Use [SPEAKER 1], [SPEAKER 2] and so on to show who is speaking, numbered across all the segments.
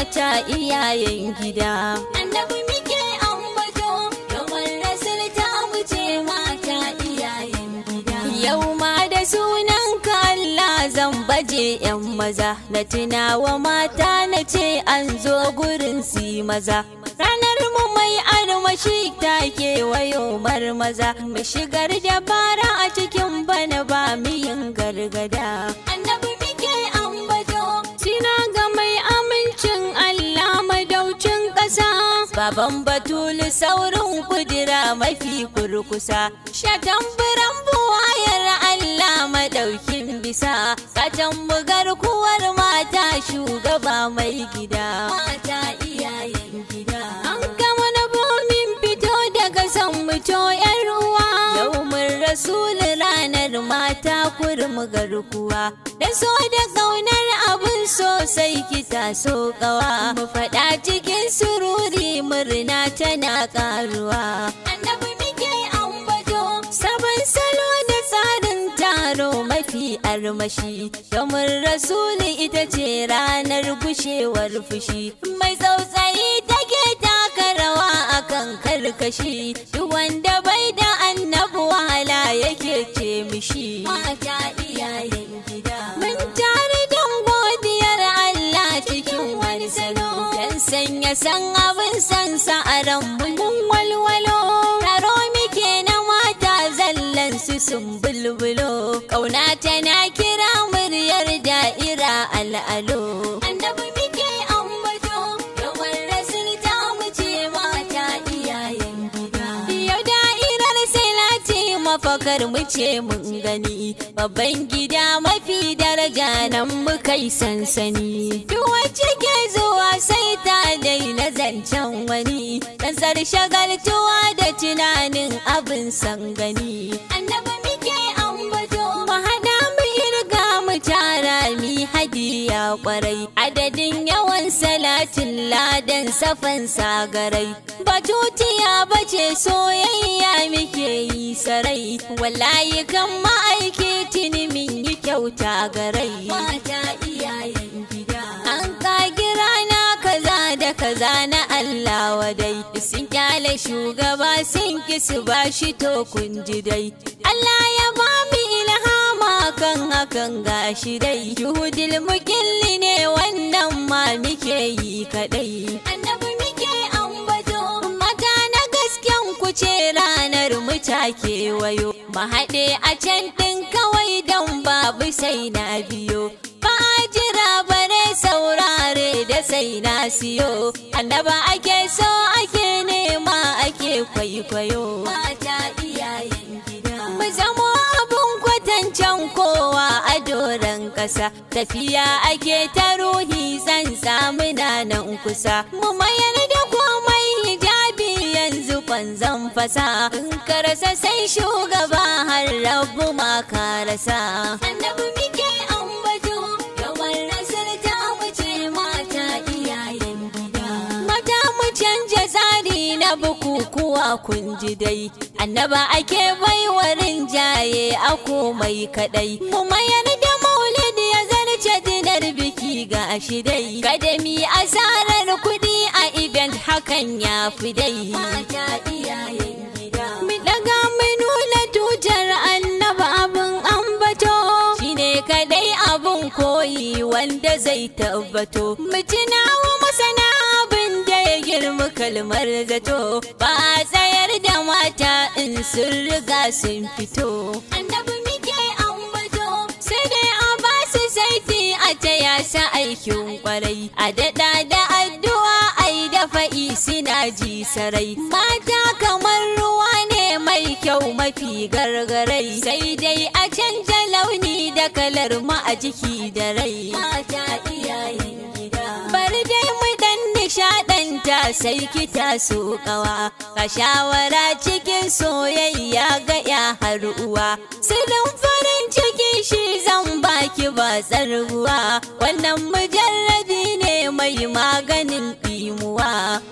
[SPEAKER 1] mata iyayen gida
[SPEAKER 2] Annabi muke ambato, yawan rasul ta wuce mata iyayen gida.
[SPEAKER 1] Yau ma da sunan ka Allah zan baje 'yan maza na tunawa mata na ce an zo gurin si maza. Ranar mu mai armashi ta kewayo maza mu shigar dabara a cikin bana ba mu yin gargada.
[SPEAKER 2] Annabi muke ambato,
[SPEAKER 1] Sina ga mai amincin Allah madaucin ƙasa. Baban Batulu saurin kudura mafi kurkusa. Shatan biran buwayar Allah madaukin bisa. Kacan bugar kuwar mata shugaba mai gida.
[SPEAKER 2] mata iyayen gida.
[SPEAKER 1] An gama na bomin fito daga san muto yar uwa. Yau mun rasul ranar mata kurmu garkuwa. Da so da ƙaunar abin sosai kita so ƙawa. Mu faɗa cikin sururi murna tana ƙaruwa.
[SPEAKER 2] Annabi muke ambato,
[SPEAKER 1] Sabon salo da tsarin taro mafi armashi domin rasuli ita ce ranar gushewar fushi mai tsautsayi take taka rawa akan karkashi duk wanda bai da annabi wahala yake ce mishi
[SPEAKER 2] mata iyayen gida.
[SPEAKER 1] mun tare don godiyar Allah cikin wani salo dan sanya san abin san sa a ran mun walwalo taro muke na mata zallan su sun bulbulo kauna tana kira muryar da'ira al'alo
[SPEAKER 2] Annabi muke ambato, yawan rasul ta wuce mata iyayen gida.
[SPEAKER 1] Yau da'irar salati mafakar mu ce mun gani babban gida mafi daraja nan muka yi sansani duk wacce ke zuwa sai ta daina zancen wani ɗansar shagaltuwa da tunanin abin san gani
[SPEAKER 2] Annabi muke ambato,
[SPEAKER 1] mu haɗa mu irga mu tara mi hadiya kwarai adadin yawan salatin ladan safan sagarai batutiya bace soyayya muke yi sarai wallahi kan ma'aiki tuni min yi kyauta garai
[SPEAKER 2] mata iyayen gida.
[SPEAKER 1] an kagi rana kaza da kaza na Allah wadai sun kyale shugaba sun ki su bashi to kun ji dai Allah ya ba mu ilhama kan hakan gashi dai juhudil mukilli ne wannan ma muke yi kadai
[SPEAKER 2] Annabi muke ambato,
[SPEAKER 1] mata na gasken ku ce ranar mu ta kewayo mu haɗe a can ɗin kawai don babu sai na biyo ba a jira bare saurare da sai na siyo annaba ake so ake nema ake kwaikwayo
[SPEAKER 2] mata iyayen gida.
[SPEAKER 1] mu zamo abun kwatancen kowa a doron ƙasa tafiya ake ta ruhi zan samu nan kusa mu mayar da komai hijabi yanzu kwanzan fasa in ka rasa sai shugaba har rabu ma ka rasa
[SPEAKER 2] Annabi muke ambato, yawan rasul ta wuce mata iyayen gida.
[SPEAKER 1] Mata mu canja tsari na bukukuwa kun ji dai annaba ake baiwarin jaye a komai kadai mu mayar da maulidi ya zarce dinar biki ga shi dai kada mi asarar kuɗi a event hakan ya fi dai
[SPEAKER 2] Mata iyayen gida.
[SPEAKER 1] mu daga mu nuna tutar annaba abin ambato shine kadai abin koyi wanda zai tabbato mu tunawa masana abin da ya girma kalmar zato ba a tsayar da mata in sun riga sun fito
[SPEAKER 2] Annabi muke ambato,
[SPEAKER 1] sai dai a ba su saiti a taya sa aikin kwarai a daɗa da addu'a ai da fa'i suna ji sarai mata kamar ruwa ne mai kyau mafi gargarai sai dai a canja launi da kalar mu a jiki da rai
[SPEAKER 2] mata iyayen gida.
[SPEAKER 1] bari dai mu dan nishaɗanta sai kita so kawa ka shawara cikin soyayya ga ya har uwa sirrin farin ciki shi zan baki ba tsarguwa wannan mujarrabi ne mai maganin ɗimuwa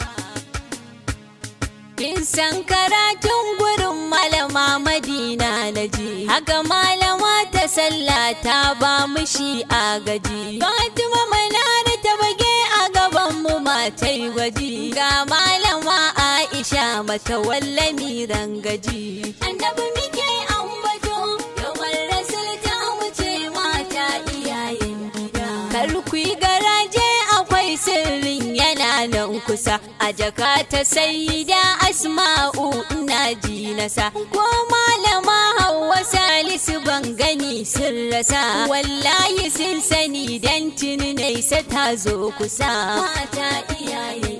[SPEAKER 1] Kin san karatun gurin malama Madina na ji, haka malama ta sallah ta ba mu shi a gaji. Fatima Manara ta bage a gaban mu ta yi gwaji ga malama aisha mata wallami rangaji
[SPEAKER 2] Annabi muke ambato, yawan rasul ta wuce mata iyayen gida.
[SPEAKER 1] kar ku yi garaje akwai sirrin yana nan kusa a jaka ta saida asma'u ina ji nasa ko malama Hauwa salisu ban gani sun rasa wallahi sun sani dan tuni nesa ta zo kusa
[SPEAKER 2] Mata iyayen